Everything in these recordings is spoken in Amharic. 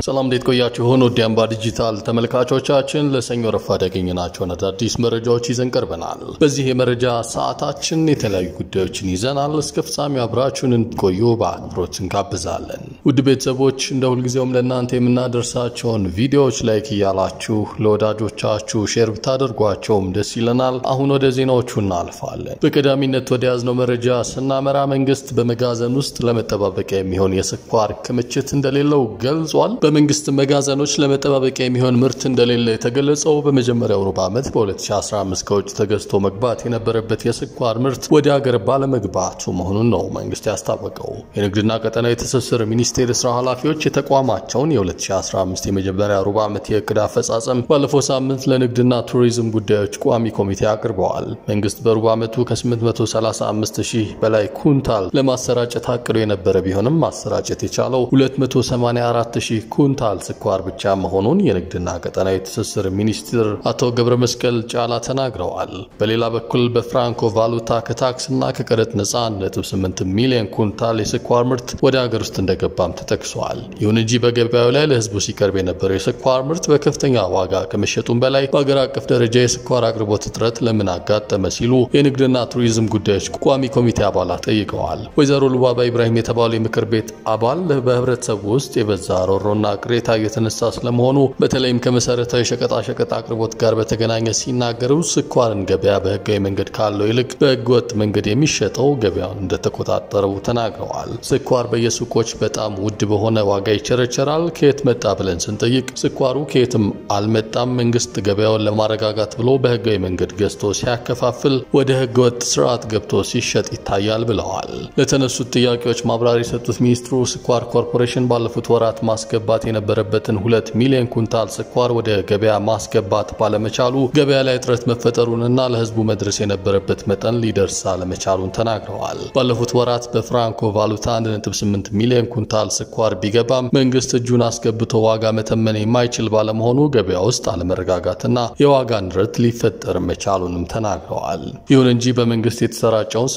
ሰላም እንዴት ቆያችሁ? ሆኖ ዲያምባ ዲጂታል ተመልካቾቻችን ለሰኞ ረፋድ ያገኘናቸውን አዳዲስ መረጃዎች ይዘን ቀርበናል። በዚህ የመረጃ ሰዓታችን የተለያዩ ጉዳዮችን ይዘናል። እስከ ፍጻሜው አብራችሁን እንድትቆዩ በአክብሮት እንጋብዛለን። ውድ ቤተሰቦች እንደ ሁልጊዜውም ለእናንተ የምናደርሳቸውን ቪዲዮዎች ላይክ እያላችሁ ለወዳጆቻችሁ ሼር ብታደርጓቸውም ደስ ይለናል። አሁን ወደ ዜናዎቹ እናልፋለን። በቀዳሚነት ወደ ያዝነው መረጃ ስናመራ መንግስት በመጋዘን ውስጥ ለመጠባበቂያ የሚሆን የስኳር ክምችት እንደሌለው ገልጿል። በመንግስት መጋዘኖች ለመጠባበቂያ የሚሆን ምርት እንደሌለ የተገለጸው በመጀመሪያው ሩብ ዓመት በ2015 ከውጭ ተገዝቶ መግባት የነበረበት የስኳር ምርት ወደ ሀገር ባለመግባቱ መሆኑን ነው መንግስት ያስታወቀው። የንግድና ቀጠናዊ ትስስር ሚኒስቴር የስራ ኃላፊዎች የተቋማቸውን የ2015 የመጀመሪያ ሩብ ዓመት የእቅድ አፈጻጸም ባለፈው ሳምንት ለንግድና ቱሪዝም ጉዳዮች ቋሚ ኮሚቴ አቅርበዋል። መንግስት በሩብ ዓመቱ ከ835 ሺህ በላይ ኩንታል ለማሰራጨት አቅዶ የነበረ ቢሆንም ማሰራጨት የቻለው 284 ሺህ ኩንታል ስኳር ብቻ መሆኑን የንግድና ቀጠናዊ ትስስር ሚኒስትር አቶ ገብረ መስቀል ጫላ ተናግረዋል። በሌላ በኩል በፍራንኮ ቫሉታ ከታክስና ከቀረጥ ነጻ 1.8 ሚሊዮን ኩንታል የስኳር ምርት ወደ ሀገር ውስጥ እንደገባም ተጠቅሷል። ይሁን እንጂ በገበያው ላይ ለህዝቡ ሲቀርብ የነበረው የስኳር ምርት በከፍተኛ ዋጋ ከመሸጡም በላይ በሀገር አቀፍ ደረጃ የስኳር አቅርቦት እጥረት ለምን አጋጠመ ሲሉ የንግድና ቱሪዝም ጉዳዮች ቋሚ ኮሚቴ አባላት ጠይቀዋል። ወይዘሮ ሉባባ ኢብራሂም የተባሉ የምክር ቤት አባል በህብረተሰቡ ውስጥ የበዛ ሮሮና ቅሬታ እየተነሳ ስለመሆኑ በተለይም ከመሰረታዊ ሸቀጣሸቀጥ አቅርቦት ጋር በተገናኘ ሲናገሩ ስኳርን ገበያ በህጋዊ መንገድ ካለው ይልቅ በህገወጥ መንገድ የሚሸጠው ገበያውን እንደተቆጣጠረው ተናግረዋል። ስኳር በየሱቆች በጣም ውድ በሆነ ዋጋ ይቸረቸራል። ከየት መጣ ብለን ስንጠይቅ ስኳሩ ከየትም አልመጣም፣ መንግስት ገበያውን ለማረጋጋት ብሎ በህጋዊ መንገድ ገዝቶ ሲያከፋፍል ወደ ህገወጥ ስርዓት ገብቶ ሲሸጥ ይታያል ብለዋል። ለተነሱት ጥያቄዎች ማብራሪያ የሰጡት ሚኒስትሩ ስኳር ኮርፖሬሽን ባለፉት ወራት ማስገባት የነበረበትን ሁለት ሚሊዮን ኩንታል ስኳር ወደ ገበያ ማስገባት ባለመቻሉ ገበያ ላይ እጥረት መፈጠሩንና ለህዝቡ መድረስ የነበረበት መጠን ሊደርስ አለመቻሉን ተናግረዋል። ባለፉት ወራት በፍራንኮ ቫሉታ 1.8 ሚሊዮን ኩንታል ስኳር ቢገባም መንግስት እጁን አስገብቶ ዋጋ መተመን የማይችል ባለመሆኑ ገበያ ውስጥ አለመረጋጋትና የዋጋ ንረት ሊፈጠር መቻሉንም ተናግረዋል። ይሁን እንጂ በመንግስት የተሰራጨውን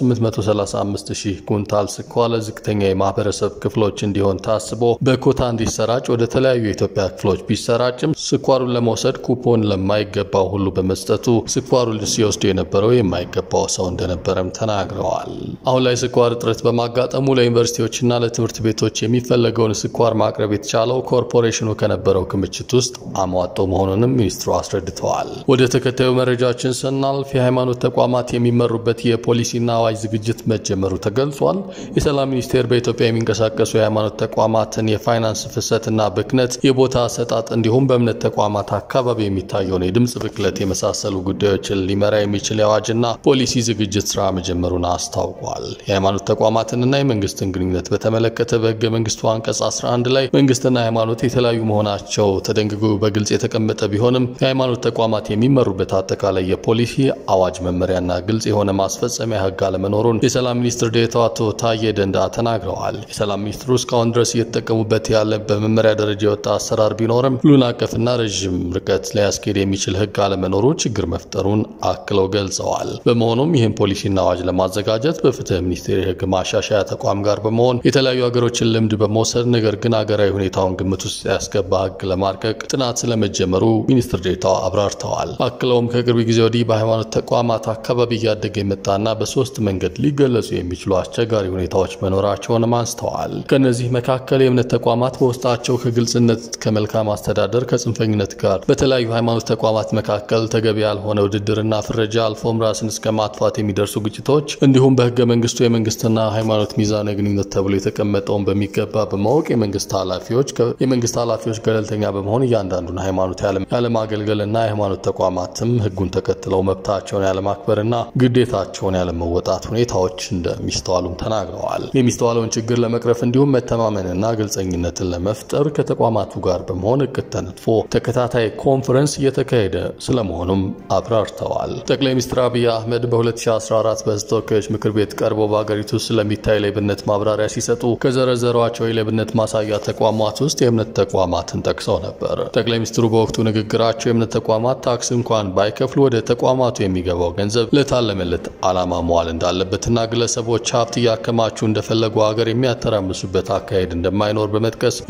835 ሺህ ኩንታል ስኳር ለዝቅተኛ የማህበረሰብ ክፍሎች እንዲሆን ታስቦ በኮታ እንዲሰራጭ ወደ ተለያዩ የኢትዮጵያ ክፍሎች ቢሰራጭም ስኳሩን ለመውሰድ ኩፖን ለማይገባው ሁሉ በመስጠቱ ስኳሩን ሲወስዱ የነበረው የማይገባው ሰው እንደነበረም ተናግረዋል። አሁን ላይ ስኳር እጥረት በማጋጠሙ ለዩኒቨርሲቲዎችና ለትምህርት ቤቶች የሚፈለገውን ስኳር ማቅረብ የተቻለው ኮርፖሬሽኑ ከነበረው ክምችት ውስጥ አሟጦ መሆኑንም ሚኒስትሩ አስረድተዋል። ወደ ተከታዩ መረጃችን ስናልፍ የሃይማኖት ተቋማት የሚመሩበት የፖሊሲና አዋጅ ዝግጅት መጀመሩ ተገልጿል። የሰላም ሚኒስቴር በኢትዮጵያ የሚንቀሳቀሱ የሃይማኖት ተቋማትን የፋይናንስ ፍሰትና ብክነት፣ የቦታ አሰጣጥ እንዲሁም በእምነት ተቋማት አካባቢ የሚታየውን የድምፅ ብክለት የመሳሰሉ ጉዳዮችን ሊመራ የሚችል የአዋጅና ፖሊሲ ዝግጅት ስራ መጀመሩን አስታውቋል። የሃይማኖት ተቋማትንና የመንግስትን ግንኙነት በተመለከተ በህገ መንግስቱ አንቀጽ 11 ላይ መንግስትና ሃይማኖት የተለያዩ መሆናቸው ተደንግጎ በግልጽ የተቀመጠ ቢሆንም የሃይማኖት ተቋማት የሚመሩበት አጠቃላይ የፖሊሲ አዋጅ፣ መመሪያና ግልጽ የሆነ ማስፈጸሚያ ህግ አለመኖሩን የሰላም ሚኒስትር ዴኤታው አቶ ታዬ ደንዳ ተናግረዋል። የሰላም ሚኒስትሩ እስካሁን ድረስ እየተጠቀሙበት ያለ በመመሪያ ደረጃ የወጣ አሰራር ቢኖርም ሁሉን አቀፍና ረዥም ርቀት ሊያስኬድ የሚችል ህግ አለመኖሩ ችግር መፍጠሩን አክለው ገልጸዋል። በመሆኑም ይህን ፖሊሲና አዋጅ ለማዘጋጀት በፍትህ ሚኒስቴር የህግ ማሻሻያ ተቋም ጋር በመሆን የተለያዩ ሀገሮችን ልምድ በመውሰድ ነገር ግን ሀገራዊ ሁኔታውን ግምት ውስጥ ያስገባ ህግ ለማርቀቅ ጥናት ስለመጀመሩ ሚኒስትር ዴኤታው አብራርተዋል። አክለውም ከቅርብ ጊዜ ወዲህ በሃይማኖት ተቋማት አካባቢ እያደገ የመጣና በሶስት መንገድ ሊገለጹ የሚችሉ አስቸጋሪ ሁኔታዎች መኖራቸውንም አንስተዋል። ከእነዚህ መካከል የእምነት ተቋማት በውስጣቸው ከግልጽነት፣ ከመልካም አስተዳደር፣ ከጽንፈኝነት ጋር በተለያዩ ሃይማኖት ተቋማት መካከል ተገቢ ያልሆነ ውድድርና ፍረጃ አልፎም ራስን እስከ ማጥፋት የሚደርሱ ግጭቶች እንዲሁም በህገ መንግስቱ የመንግስትና ሃይማኖት ሚዛናዊ ግንኙነት ተብሎ የተቀመጠውን በሚገባ በማወቅ የመንግስት ኃላፊዎች የመንግስት ኃላፊዎች ገለልተኛ በመሆን እያንዳንዱን ሃይማኖት ያለማገልገልና የሃይማኖት ተቋማትም ህጉን ተከትለው መብታቸውን ያለማክበርና ግዴታቸውን ያለመወጣት ሁኔታዎች እንደሚስተዋሉም ተናግረዋል። የሚስተዋለውን ችግር ለመቅረፍ እንዲሁም መተማመንና ግልጸኝነትን ለመፍጠር ከተቋማቱ ጋር በመሆን እቅድ ተነድፎ ተከታታይ ኮንፈረንስ እየተካሄደ ስለመሆኑም አብራርተዋል። ጠቅላይ ሚኒስትር አብይ አህመድ በ2014 በህዝብ ተወካዮች ምክር ቤት ቀርበው በሀገሪቱ ስለሚታይ ሌብነት ማብራሪያ ሲሰጡ ከዘረዘሯቸው የሌብነት ማሳያ ተቋማት ውስጥ የእምነት ተቋማትን ጠቅሰው ነበር። ጠቅላይ ሚኒስትሩ በወቅቱ ንግግራቸው የእምነት ተቋማት ታክስ እንኳን ባይከፍሉ ወደ ተቋማቱ የሚገባው ገንዘብ ለታለመለት ዓላማ መዋል እንዳለበትና ግለሰቦች ሀብት እያከማቹ እንደፈለጉ ሀገር የሚያተራምሱበት አካሄድ እንደማይኖር በመጥቀስ የሚሰበሰ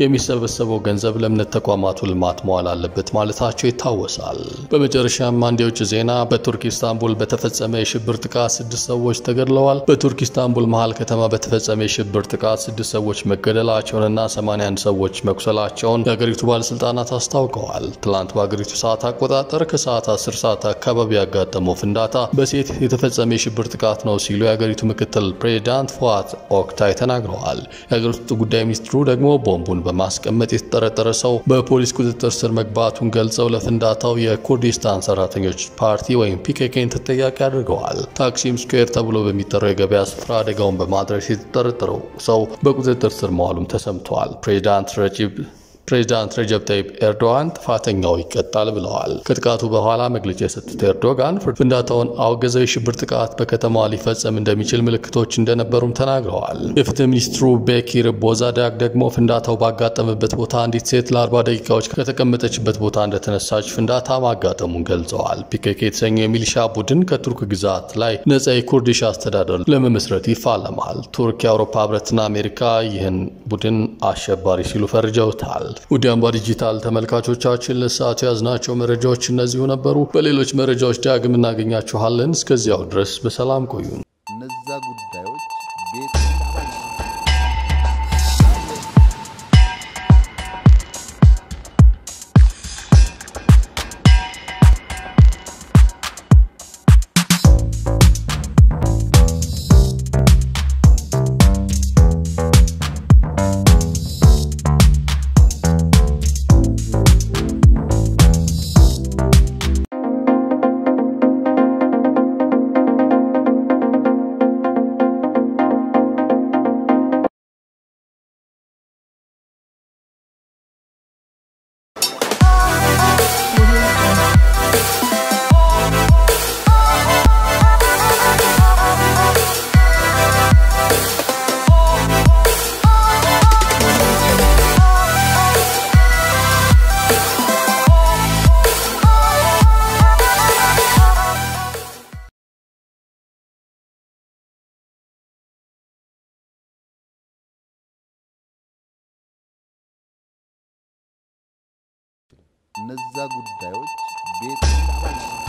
የተሰበሰበው ገንዘብ ለእምነት ተቋማቱ ልማት መዋል አለበት ማለታቸው ይታወሳል። በመጨረሻም አንድ የውጭ ዜና በቱርክ ኢስታንቡል በተፈጸመ የሽብር ጥቃት ስድስት ሰዎች ተገድለዋል። በቱርክ ኢስታንቡል መሃል ከተማ በተፈጸመ የሽብር ጥቃት ስድስት ሰዎች መገደላቸውንና 81 ሰዎች መቁሰላቸውን የሀገሪቱ ባለስልጣናት አስታውቀዋል። ትላንት በሀገሪቱ ሰዓት አቆጣጠር ከሰዓት 10 ሰዓት አካባቢ ያጋጠመው ፍንዳታ በሴት የተፈጸመ የሽብር ጥቃት ነው ሲሉ የሀገሪቱ ምክትል ፕሬዚዳንት ፉአት ኦክታይ ተናግረዋል። የሀገር ውስጥ ጉዳይ ሚኒስትሩ ደግሞ ቦምቡን በማስቀመጥ የተጠረጠረ ሰው በፖሊስ ቁጥጥር ስር መግባቱን ገልጸው ለፍንዳታው የኩርዲስታን ሰራተኞች ፓርቲ ወይም ፒኬኬን ተጠያቂ አድርገዋል። ታክሲም ስኩዌር ተብሎ በሚጠራው የገበያ ስፍራ አደጋውን በማድረስ የተጠረጠረው ሰው በቁጥጥር ስር መዋሉም ተሰምተዋል። ፕሬዚዳንት ረጂብ ፕሬዚዳንት ረጀብ ታይፕ ኤርዶጋን ጥፋተኛው ይቀጣል ብለዋል። ከጥቃቱ በኋላ መግለጫ የሰጡት ኤርዶጋን ፍንዳታውን አውገዘው የሽብር ጥቃት በከተማዋ ሊፈጸም እንደሚችል ምልክቶች እንደነበሩም ተናግረዋል። የፍትህ ሚኒስትሩ ቤኪር ቦዛዳግ ደግሞ ፍንዳታው ባጋጠመበት ቦታ አንዲት ሴት ለ40 ደቂቃዎች ከተቀመጠችበት ቦታ እንደተነሳች ፍንዳታ ማጋጠሙን ገልጸዋል። ፒኬኬ የተሰኘው የሚሊሻ ቡድን ከቱርክ ግዛት ላይ ነጻ የኩርዲሽ አስተዳደር ለመመስረት ይፋለማል። ቱርክ፣ የአውሮፓ ህብረትና አሜሪካ ይህን ቡድን አሸባሪ ሲሉ ፈርጀውታል። ውድ አምባ ዲጂታል ተመልካቾቻችን ለሰዓቱ ያዝናቸው መረጃዎች እነዚሁ ነበሩ። በሌሎች መረጃዎች ዳግም እናገኛችኋለን። እስከዚያው ድረስ በሰላም ቆዩን። እነዛ ጉዳዮች ቤት እነዛ ጉዳዮች ቤት